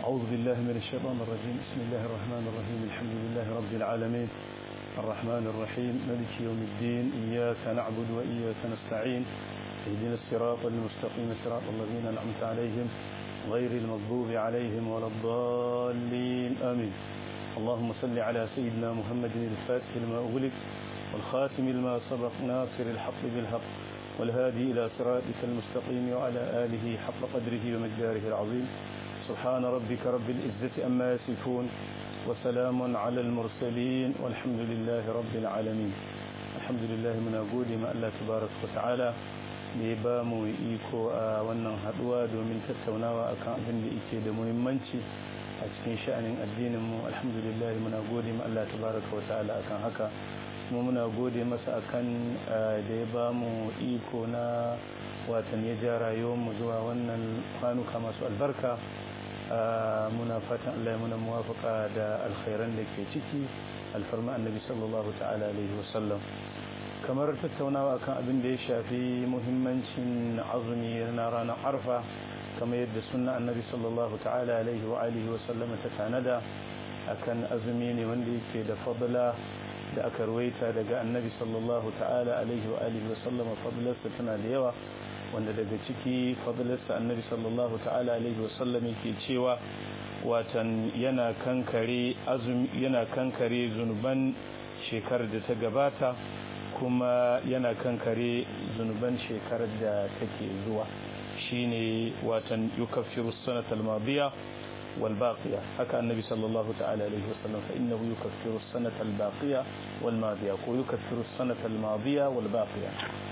أعوذ بالله من الشيطان الرجيم بسم الله الرحمن الرحيم الحمد لله رب العالمين الرحمن الرحيم ملك يوم الدين إياك نعبد وإياك نستعين اهدنا الصراط المستقيم صراط الذين أنعمت عليهم غير المغضوب عليهم ولا الضالين آمين اللهم صل على سيدنا محمد الفاتح لما أغلق والخاتم لما سبق ناصر الحق بالحق والهادي إلى صراطك المستقيم وعلى آله حق قدره ومقداره العظيم سبحان ربك رب العزة أما يصفون وسلام على المرسلين والحمد لله رب العالمين الحمد لله من أقول ما الله تبارك وتعالى ne ba mu iko a wannan haduwa domin tattaunawa akan abin da yake da muhimmanci a cikin sha'anin addinin mu alhamdulillah muna gode ma Allah tabaraka wa ta'ala akan haka kuma muna gode masa akan da ya ba mu iko na watan ya ja rayuwar mu zuwa wannan kwanuka masu albarka muna fatan Allah ya muna muwafaka da alkhairan da ke ciki alfarma annabi sallallahu ta'ala alaihi wasallam kamar tattaunawa kan abin da ya shafi muhimmancin azumi na ranar arfa kamar yadda sunna annabi sallallahu ta'ala alaihi wa alihi wa sallama ta tanada akan azumi ne wanda yake da fadla da aka ruwaita daga annabi sallallahu ta'ala alaihi wa alihi wa sallama fadlarsa tana da yawa wanda daga ciki fadlarsa annabi sallallahu ta'ala alaihi wa sallam yake cewa watan yana kankare azumi yana kankare zunuban shekarar da ta gabata kuma yana kankare zunuban shekarar da take zuwa shine watan yukaffiru sanata al-madiya wal baqiya haka annabi sallallahu ta'ala alaihi wasallam fa innahu yukaffiru sanata al-baqiya wal madiya ko yukaffiru sanata al-madiya wal baqiya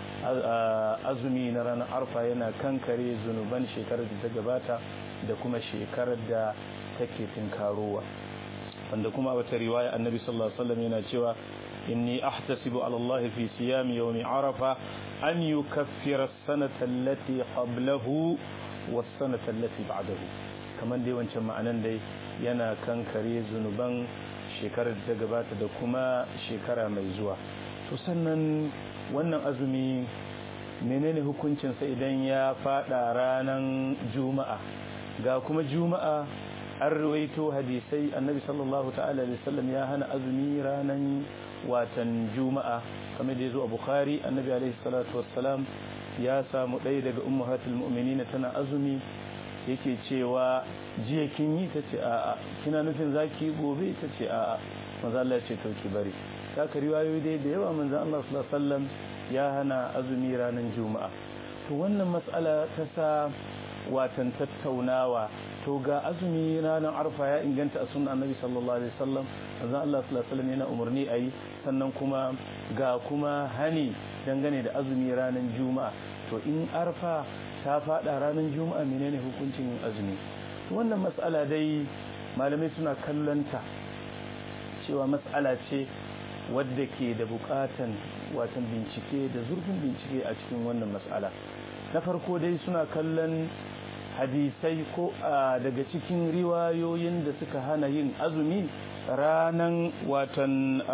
azumi na ranar arfa yana kankare zunuban shekarar da ta gabata da kuma shekarar da take tinkarowa wanda kuma a wata riwaya annabi sallallahu alaihi wasallam yana cewa إني أحتسب على الله في صيام يوم عرفة أن يكفر السنة التي قبله والسنة التي بعده كمان دي وانشان معنى دي ينا كان كري زنبان شكرا تقبات دكما شكرا ميزوا تسنن wannan azumi menene hukuncinsa idan ya fada ranar juma'a ga kuma juma'a an ruwaito hadisai annabi sallallahu ta'ala alaihi wasallam ya hana azumi ranar watan juma'a kamar da ya zo a bukhari annabi alaihi salatu wassalam ya samu ɗaya daga ummahatul mu'minin tana azumi yake cewa jiya kin yi ta ce a'a kina nufin zaki gobe ta ce a'a manzo Allah ya ce to ki bari saka riwayoyi dai da yawa manzo Allah sallallahu alaihi wasallam ya hana azumi ranar juma'a to wannan mas'ala ta sa watan tattaunawa to ga azumi ranar arfa ya inganta a sunan annabi sallallahu alaihi wasallam manzon Allah sallallahu alaihi wasallam yana umarni ayi sannan kuma ga kuma hani dangane da azumi ranar juma'a to in arfa ta fada ranar juma'a menene hukuncin yin azumi wannan mas'ala dai malamai suna kallonta cewa mas'ala ce wadda ke da bukatan watan bincike da zurfin bincike a cikin wannan mas'ala na farko dai suna kallon hadisai ko daga cikin riwayoyin da suka hana yin azumi ranan watan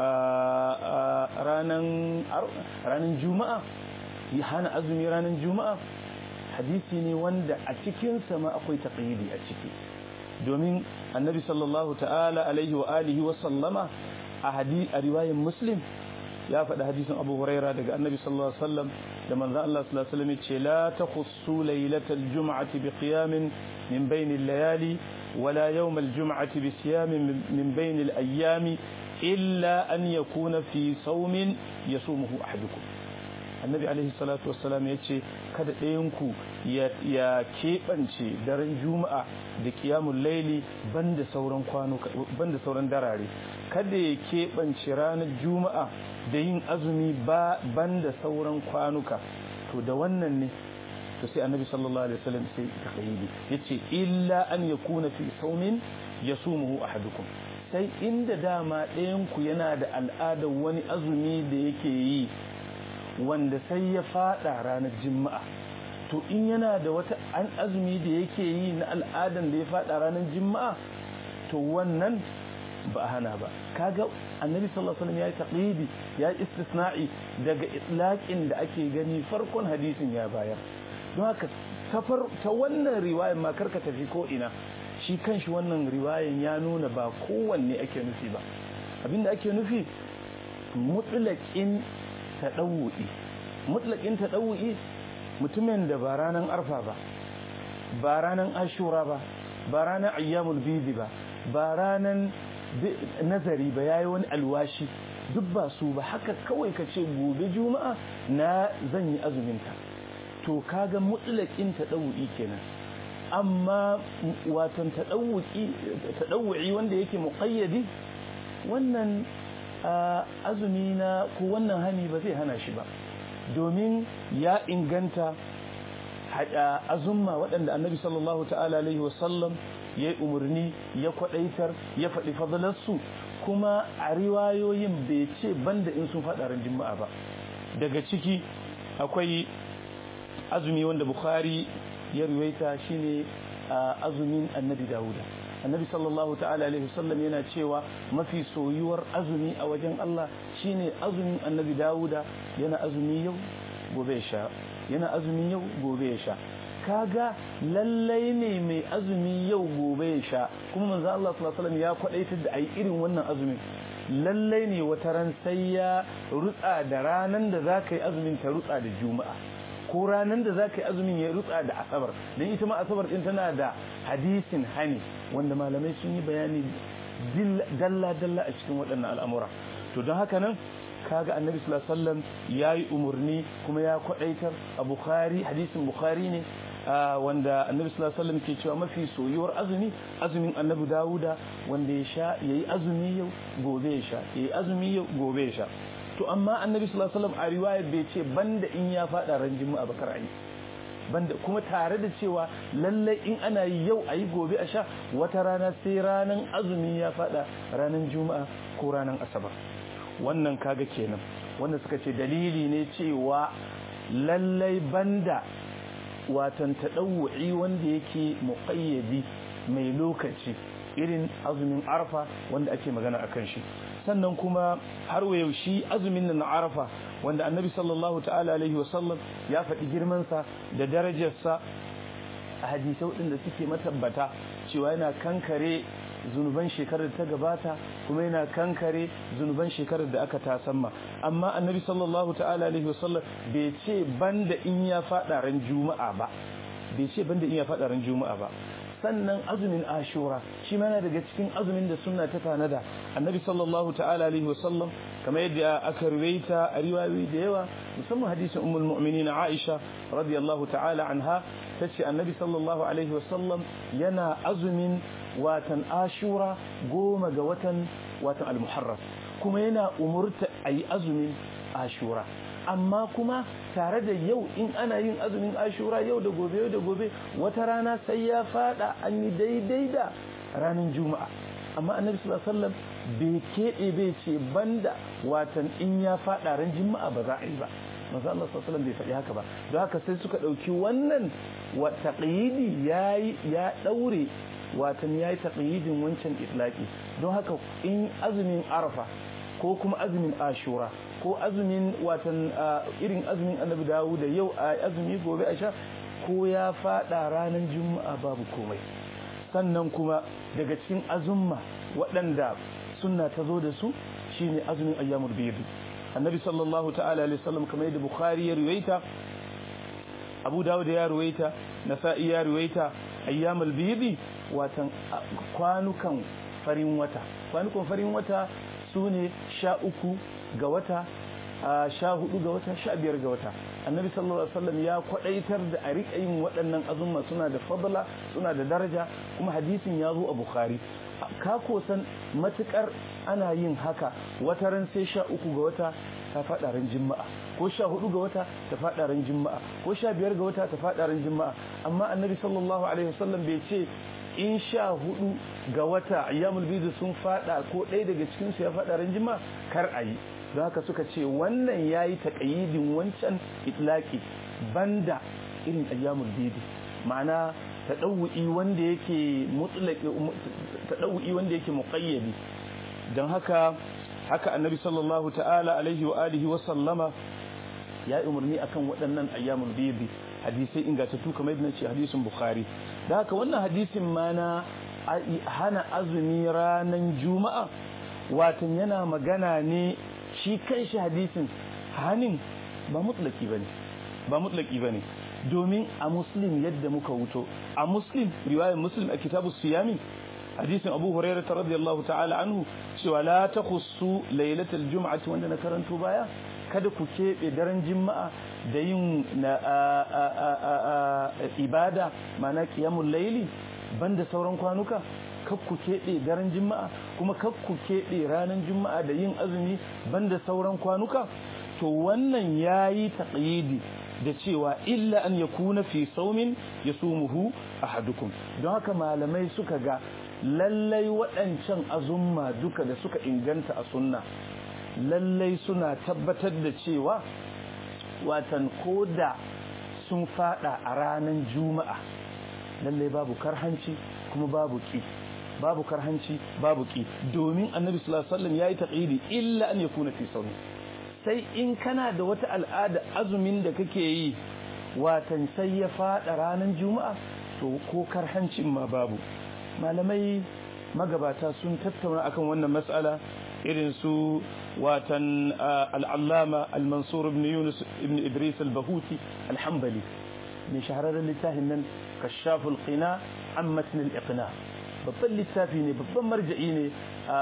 ranan juma'a ya hana azumi ranan juma'a hadisi ne wanda a cikinsa ma akwai taqyidi a ciki domin annabi sallallahu ta'ala alaihi wa alihi wa sallama a hadi a riwayar muslim ya faɗi hadisin abu huraira daga annabi sallallahu alaihi wasallam da manzon Allah sallallahu alaihi wasallam ce la takhussu laylatal jum'ati bi qiyamin min bainil layali wala yawmal jum'ati bi siyamin min bainil ayyami illa an yakuna fi sawmin yasumuhu ahadukum annabi alaihi salatu wassalam ya ce kada ɗayanku ya keɓance daren juma'a da kiyamun laili banda sauran kwanuka banda sauran darare kada ya keɓance ranar juma'a da yin azumi ba banda sauran kwanuka to da wannan ne to sai annabi sallallahu alaihi wasallam sai taqayidi yace illa an yakuna fi saumin yasumuhu ahadukum sai inda dama ɗayanku yana da al'adar wani azumi da yake yi wanda sai ya fada ranar juma'a to in yana da wata an azumi da yake yi na al'adan da ya fada ranar juma'a to wannan ba hana ba kaga annabi sallallahu alaihi wasallam ya yi taqidi ya yi istisna'i daga itlaqin da ake gani farkon hadisin ya bayar don haka safar ta wannan riwayar ma karka tafi ko ina shi kanshi wannan riwayan ya nuna ba kowanne ake nufi ba abinda ake nufi mutlaqin tadawu'i mutlaqin tadawu'i mutumin da ba ranan arfa ba ba ranan ashura ba ba ranan ayyamul bidi ba ba ranan nazari ba yayi wani alwashi duk ba su ba haka kawai ka ce gobe juma'a na zan yi azuminta to kaga mutlaqin tadawu'i kenan amma watan tadawu'i wanda yake muqayyadi wannan azumi na ko wannan hani ba zai hana shi ba domin ya inganta azumma waɗanda annabi sallallahu ta'ala alaihi wasallam ya yi umarni ya kwaɗaitar ya faɗi fadalarsu kuma a riwayoyin bai ce banda in sun faɗa ran juma'a ba daga ciki akwai azumi wanda bukhari ya riwaita shine azumin annabi dawuda annabi sallallahu ta'ala alaihi wasallam yana cewa mafi soyuwar azumi a wajen Allah shine azumin annabi dawuda yana azumi yau gobe ya sha yana azumi yau gobe ya sha kaga lallai ne mai azumi yau gobe ya sha kuma manzo Allah sallallahu alaihi wasallam ya kwadaitar da ayi irin wannan azumin lallai ne wata ran sai ya rutsa da ranan da zaka yi azumin ta rutsa da juma'a ko ranan da zaka yi azumin ya rutsa da asabar dan ita ma asabar din tana da hadisin hani wanda malamai sun yi bayani dalla dalla a cikin waɗannan al'amura to don haka nan kaga annabi sallallahu alaihi wasallam yayi umurni kuma ya kwadaitar a bukhari hadisin bukhari ne wanda annabi sallallahu alaihi wasallam ke cewa mafi soyuwar azumi azumin annabi dawuda wanda ya sha yayi azumi yau gobe ya sha yayi azumi yau gobe ya sha to amma annabi sallallahu alaihi wasallam a riwaya bai ce banda in ya fada ran juma'a bakar ayi banda kuma tare da cewa lallai in ana yi yau ayi gobe a sha wata rana sai ranan azumi ya fada ranan juma'a ko ranan asabar wannan kaga kenan wanda suka ce dalili ne cewa lallai banda watan taɗawu'i wanda yake muƙayyadi mai lokaci irin azumin arfa wanda ake magana a kan shi sannan kuma har wa yaushe azumin nan na arfa wanda annabi sallallahu ta'ala alaihi wasallam ya faɗi girmansa da darajarsa a hadisai waɗanda suke matabbata cewa yana kankare zunuban shekarar da ta gabata kuma yana kankare zunuban shekarar da aka tasamma amma annabi sallallahu ta'ala alaihi wasallam bai ce banda in ya fada ran juma'a ba bai ce banda in ya fada ran juma'a ba sannan azumin ashura shi ma yana daga cikin azumin da sunna ta tanada annabi sallallahu ta'ala alaihi wasallam kamar yadda aka ruwaita a riwayoyi da yawa musamman hadisin ummul mu'minin Aisha radiyallahu ta'ala anha tace annabi sallallahu alaihi wasallam yana azumin watan ashura goma ga watan watan al-muharram kuma yana umurta ayi azumin ashura amma kuma tare da yau in ana yin azumin ashura yau da gobe yau da gobe wata rana sai ya fada an yi daidai da ranar juma'a amma annabi sallallahu alaihi wasallam bai keɓe bai ce banda watan in ya fada ran juma'a ba za a yi ba manzo Allah sallallahu alaihi wasallam bai faɗi haka ba don haka sai suka ɗauki wannan wa taqyidi yayi ya daure watan yayi taqyidin wancan itlaqi don haka in azumin arafa ko kuma azumin ashura ko azumin watan irin azumin annabi dawo da yau a azumi gobe a sha ko ya fada ranar juma'a babu komai sannan kuma daga cikin azumma waɗanda sunna ta zo da su shine azumin ayyamul bid annabi sallallahu ta'ala alaihi wasallam kamar yadda bukhari ya ruwaita abu dawud ya ruwaita nasa'i ya ruwaita ayyamul bid watan kwanukan farin wata kwanukan farin wata su ne sha uku ga wata sha hudu ga wata sha biyar ga wata annabi sallallahu alaihi wasallam ya kwadaitar da a riƙa yin waɗannan azumma suna da fadla suna da daraja kuma hadisin ya zo a bukhari ka kosan matukar ana yin haka wata ran sai sha uku ga wata ta faɗa ran juma'a ko sha hudu ga wata ta faɗa ran juma'a ko sha biyar ga wata ta faɗa ran juma'a amma annabi sallallahu alaihi wasallam bai ce in sha hudu ga wata ayyamul bidu sun fada ko ɗaya daga cikin su ya fada ran jima kar a yi don haka suka ce wannan ya yi taƙayyidin wancan itlaki banda irin ayyamul bidu ma'ana taɗawu'i wanda yake mutlaki taɗawu'i wanda yake muƙayyadi don haka haka annabi sallallahu ta'ala alaihi wa alihi wa sallama ya yi umarni akan waɗannan ayyamul bidu hadisai ingantattu kamar yadda ce hadisin bukhari da haka wannan hadisin ma na hana azumi ranan juma'a watan yana magana ne shi kanshi hadisin hanin ba mutlaki bane ba mutlaki bane domin a muslim yadda muka wuto a muslim riwayar muslim a kitabu siyami hadisin abu hurairah radiyallahu ta'ala anhu cewa la takhussu lailatul jum'ati wanda na karanto baya kada ku keɓe daren juma'a da yin ibada mana qiyamul laili banda sauran kwanuka kar ku keɓe daren juma'a kuma kar ku keɓe ranar juma'a da yin azumi banda sauran kwanuka to wannan yayi taqyidi da cewa illa an yakuna fi saumin yasumuhu ahadukum don haka malamai suka ga lallai waɗancan azumma duka da suka inganta a sunna lallai suna tabbatar da cewa watan koda sun fada a ranar juma'a lallai babu karhanci kuma babu ki babu karhanci babu ki domin annabi sallallahu alaihi wasallam yayi taqidi illa an yakuna fi sawmi sai in kana da wata al'ada azumin da kake yi watan sai ya fada ranar juma'a to ko karhancin ma babu malamai magabata sun tattauna akan wannan mas'ala irin su watan al'allama al-mansur ibn yunus ibn idris al-bahuti al-hanbali mai shahararren littafin nan kashaful qina an matn al-iqna babban littafi ne babban marja'i ne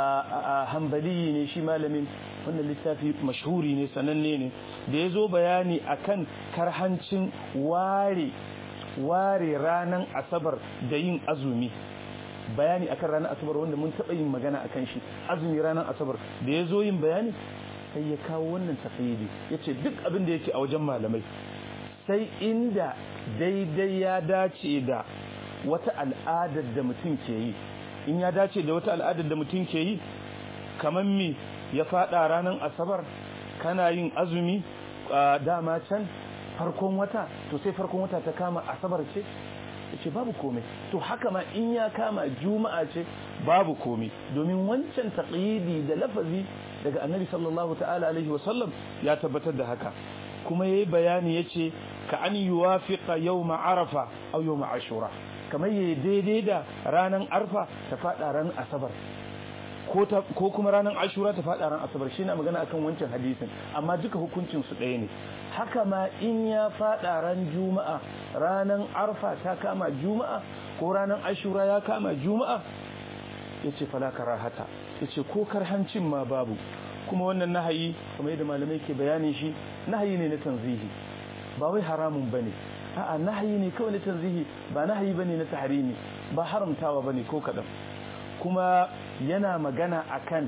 a hanbali ne shi malamin wannan littafi mashhuri ne sananne ne da ya zo bayani akan karhancin ware ware ranan asabar da yin azumi bayani akan ranar asabar wanda mun taɓa yin magana akan shi azumi ranar asabar da ya zo yin bayani sai ya kawo wannan tafiyidi ya ce duk abin da yake a wajen malamai sai inda daidai ya dace da wata al'adar da mutum ke yi in ya dace da wata al'adar da mutum ke yi kamar me ya faɗa ranar asabar kana yin azumi dama can farkon wata to sai farkon wata ta kama asabar ce ce babu komai to haka ma in ya kama juma'a ce babu komai domin wancan taqyidi da lafazi daga annabi sallallahu ta'ala alaihi wa sallam ya tabbatar da haka kuma yayi bayani yace ka an yuwafiqa yawma arafa aw yawma ashura kamar yayi daidai da ranan arfa ta fada ran asabar ko ta ko kuma ranan ashura ta fada ran asabar shine magana akan wancan hadisin amma duka hukuncin su ɗaya ne haka ma in ya fada ran juma'a ranan arfa ta kama juma'a ko ranan ashura ya kama juma'a yace fala karahata yace ko karhancin ma babu kuma wannan nahayi kamar yadda malamai ke bayanin shi nahayi ne na tanzihi ba wai haramun bane a'a nahayi ne kawai na tanzihi ba nahayi bane na tahrimi ba haramtawa bane ko kadan kuma yana magana akan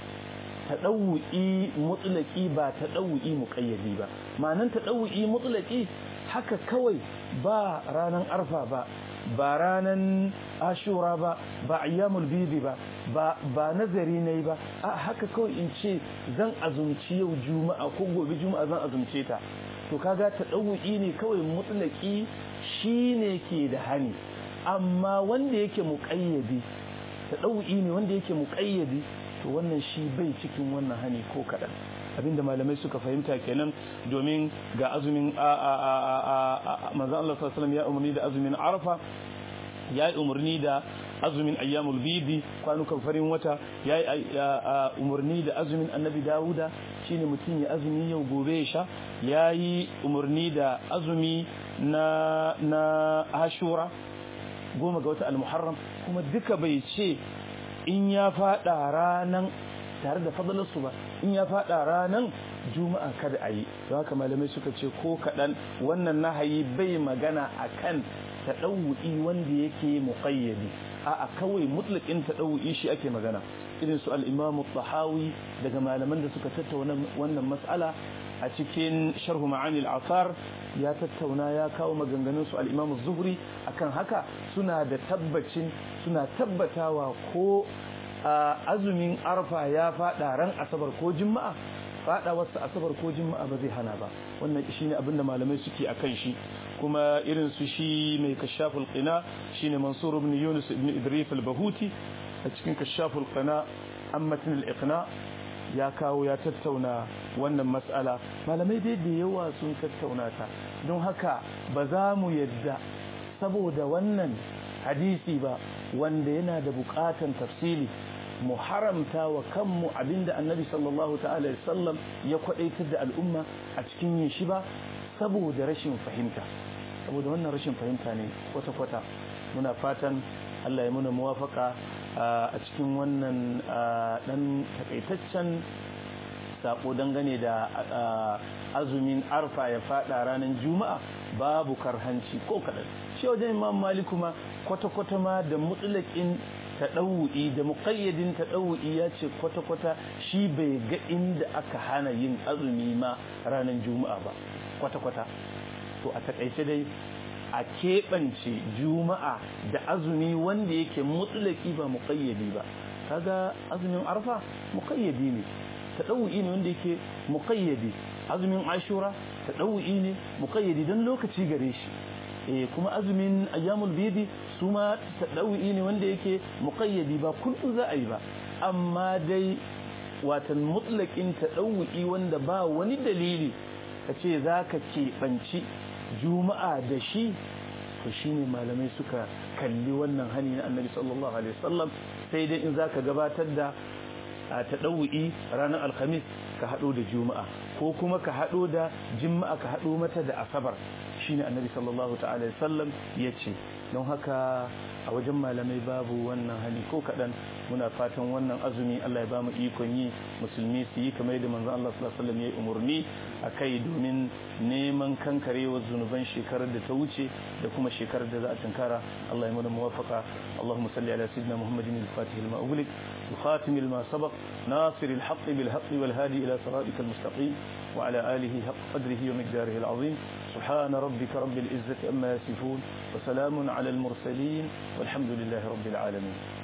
taɗawu'i mutulaki ba taɗawu'i muƙayyadi ba ma'anan taɗawu'i mutulaki haka kawai ba ranan arfa ba ba ranan ashura ba ba ayyamul bidi ba ba nazari ne ba a haka kawai in ce zan azumci yau juma'a ko gobe juma'a zan azumce ta to kaga taɗawu'i ne kawai mutulaki shine ke da hani amma wanda yake muƙayyadi taɗawu'i ne wanda yake muƙayyadi to wannan shi bai cikin wannan hani ko kaɗan abinda malamai suka fahimta kenan domin ga azumin manzan Allah sallallahu ya umarni da azumin arafa ya yi umarni da azumin ayyamul bidi kwanukan farin wata ya yi umarni da azumin annabi dawuda shine mutum ya azumi yau gobe ya sha ya yi umarni da azumi na na ashura goma ga wata al-muharram kuma duka bai ce in ya fada ranan tare da fadalarsu ba in ya fada ranan juma'a kada a yi don haka malamai suka ce ko kaɗan wannan nahayi bai magana a kan taɗawu'i wanda yake muƙayyadi a kawai mutlaƙin taɗawu'i shi ake magana irin su al'imamu tahawi daga malaman da suka tattauna wannan mas'ala a cikin sharhu ma'ani al'asar ya tattauna ya kawo maganganun su al'imamu zuhri akan haka suna da tabbacin suna tabbatawa ko azumin arfa ya fada ran asabar ko juma'a fada wasu asabar ko juma'a ba zai hana ba wannan shine abinda malamai suke akan shi kuma irin su shi mai kashaful qina shine mansur ibn yunus ibn idris al-bahuti a cikin kashaful qina ammatin al-iqna ya kawo ya tattauna wannan matsala malamai dai da yawa sun tattauna ta don haka ba za mu yadda saboda wannan hadisi ba wanda yana da bukatan tafsili mu haramta wa kanmu abinda annabi sallallahu ta'ala sallam ya kwadaitar da al'umma a cikin yin shi ba saboda rashin fahimta saboda wannan rashin fahimta ne kwata-kwata muna fatan Allah ya muna muwafaka a cikin wannan dan takaitaccen sako dangane da azumin arfa ya fada ranar juma'a babu karhanci ko kaɗan shi wajen imam maliku ma kwata-kwata ma da mutulakin taɗawu'i da muƙayyadin taɗawu'i ya ce kwata-kwata shi bai ga inda aka hana yin azumi ma ranar juma'a ba kwata-kwata to a taƙaice dai a keɓance juma'a da azumi wanda yake mutulaki ba muƙayyadi ba kaga azumin arfa muƙayyadi ne taɗawu'i ne wanda yake muƙayyadi azumin ashura taɗawu'i ne muƙayyadi don lokaci gare shi eh kuma azumin ayyamul bidi su ma taɗawu'i ne wanda yake muƙayyadi ba kullum za a yi ba amma dai watan mutlaƙin taɗawu'i wanda ba wani dalili ka ce za ka keɓanci juma'a da shi to shine malamai suka kalli wannan hani na annabi sallallahu alaihi wasallam sai dai in za ka gabatar da a taɗawu'i ranar alhamis ka haɗo da juma'a ko kuma ka haɗo da jima'a ka haɗo mata da asabar shine annabi sallallahu ta'ala sallam ya ce don haka a wajen malamai babu wannan hali ko kaɗan muna fatan wannan azumi Allah ya ba mu ikon yi musulmi su yi kamar yadda manzon Allah sallallahu alaihi wasallam ya umarni a kai domin neman kankarewar zunuban shekarar da ta wuce da kuma shekarar da za a tunkara Allah ya mana muwafaqa Allahumma salli ala sayyidina Muhammadin al-Fatih lima ughliq الخاتم لما سبق ناصر الحق بالحق والهادي إلى صراطك المستقيم وعلى آله حق قدره ومقداره العظيم سبحان ربك رب العزة أما يصفون وسلام على المرسلين والحمد لله رب العالمين